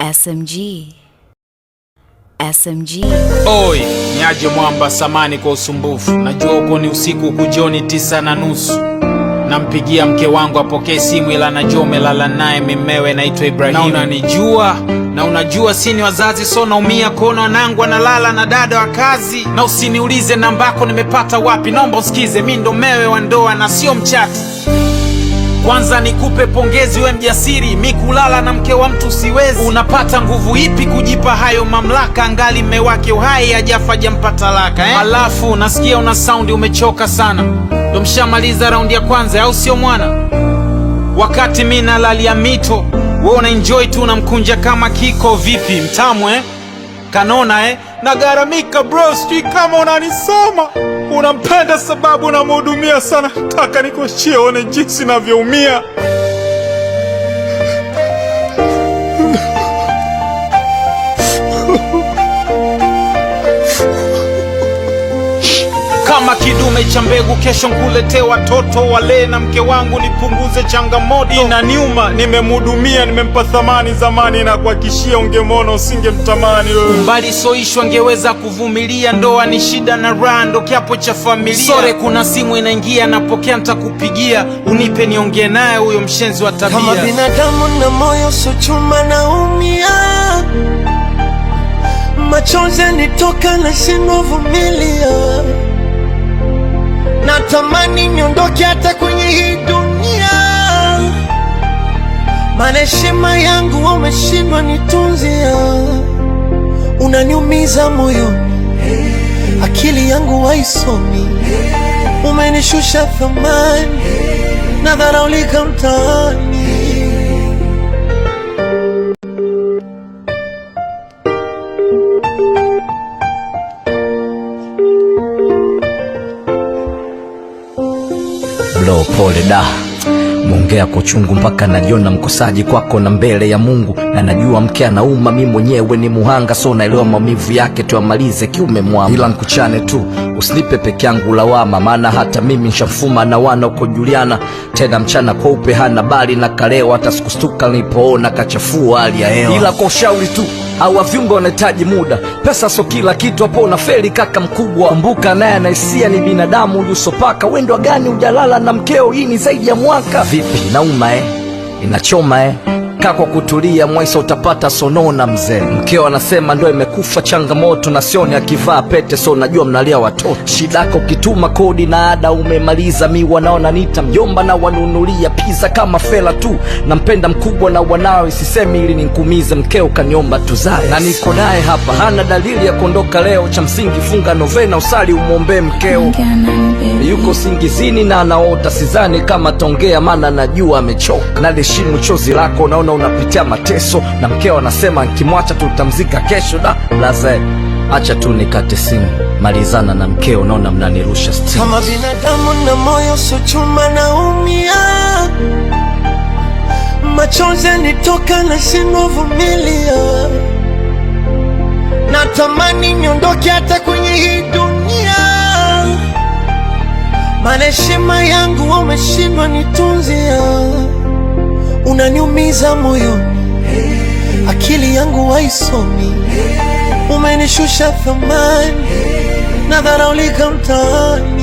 SMG. SMG. Oi, niaje mwamba, samani kwa usumbufu. Najua uko ni usiku, kujoni tisa na nusu. Nampigia mke wangu apokee simu, ila najua umelala naye mimewe, naitwa Ibrahimu. Na unanijua na unajua sini wazazi, so naumia kuona wanangu analala na dada wa kazi. Na usiniulize nambako nimepata wapi, naomba usikize, mi ndo mewe wa ndoa na sio mchati. Kwanza nikupe pongezi, we mjasiri, mi kulala na mke wa mtu siwezi. Unapata nguvu ipi kujipa hayo mamlaka, angali mme wake uhai hajafa jampa talaka eh? Alafu nasikia una saundi umechoka sana, ndo mshamaliza raundi ya kwanza, au sio mwana? Wakati mi nalalia mito, we una enjoy tu unamkunja kama kiko. Vipi mtamu eh? Kanona eh? Nagaramika bro, sijui kama unanisoma. Unampenda sababu unamhudumia sana, taka nikuachie one jinsi navyoumia. Kama kidume cha mbegu, kesho nkuletee watoto wale na mke wangu, nipunguze changamoto. Inaniuma, nimemhudumia, nimempa thamani zamani, na kuhakishia ungemwona usingemtamani wewe. Mbali soishwa ngeweza kuvumilia, ndoa ni shida na raha, ndo kiapo cha familia. Sore, kuna simu inaingia, napokea, ntakupigia, unipe niongee naye huyo mshenzi wa tabia. Kama binadamu na moyo sio chuma, naumia, machozi yanitoka, nashindwa vumilia, natamani niondoke hata kwenye hii dunia, maana heshima yangu wameshindwa nitunzia, unaniumiza moyoni, akili yangu haisomi, umenishusha thamani, nadharaulika mtaani. Blo, pole da, mwongea kwa uchungu mpaka najiona mkosaji kwako na mbele ya Mungu, na najua mke anauma, mi mwenyewe ni muhanga, so naelewa maumivu yake, tuyamalize kiume mwangu, ila nkuchane tu, usinipe peke yangu lawama, maana hata mimi nshafuma na wana uko Juliana, tena mchana kweupe hana bali na kaleo, hata sikustuka nilipoona kachafua hali ya hewa, ila kwa ushauri tu au viungo wanahitaji muda, pesa so kila kitu, hapo unafeli kaka mkubwa. Kumbuka naye anaisia ni binadamu, uliusopaka wendwa gani ujalala na mkeo, hii ni zaidi ya mwaka. Vipi nauma eh? Inachoma eh? Kaa kwa kutulia, mwaisa utapata sonona mzee. Mkeo anasema ndo imekufa changamoto, na sioni akivaa pete, so najua mnalia watoto. Shidako ukituma kodi na ada umemaliza, mi wanaona nita mjomba na wanunulia pizza kama fela tu. Nampenda mkubwa na wanawe, sisemi ili ninkumize, mkeo kaniomba tuzae na niko naye hapa, hana dalili ya kuondoka leo. Cha msingi funga novena, usali umwombee mkeo yuko singizini na anaota, sidhani kama taongea, maana najua amechoka. Naliheshimu chozi lako, naona unapitia mateso, na mkeo anasema nkimwacha tutamzika kesho. Da blaze, acha tu nikate simu, malizana na mkeo, naona mnanirusha stimu. Kama binadamu na moyo sio chuma, naumia, machozi yanitoka, nashindwa vumilia, natamani niondoke hata kwenye hii dunia, maana heshima yangu wameshindwa nitunzia, unaniumiza moyoni, akili yangu haisomi, umenishusha thamani, nadharaulika mtaani.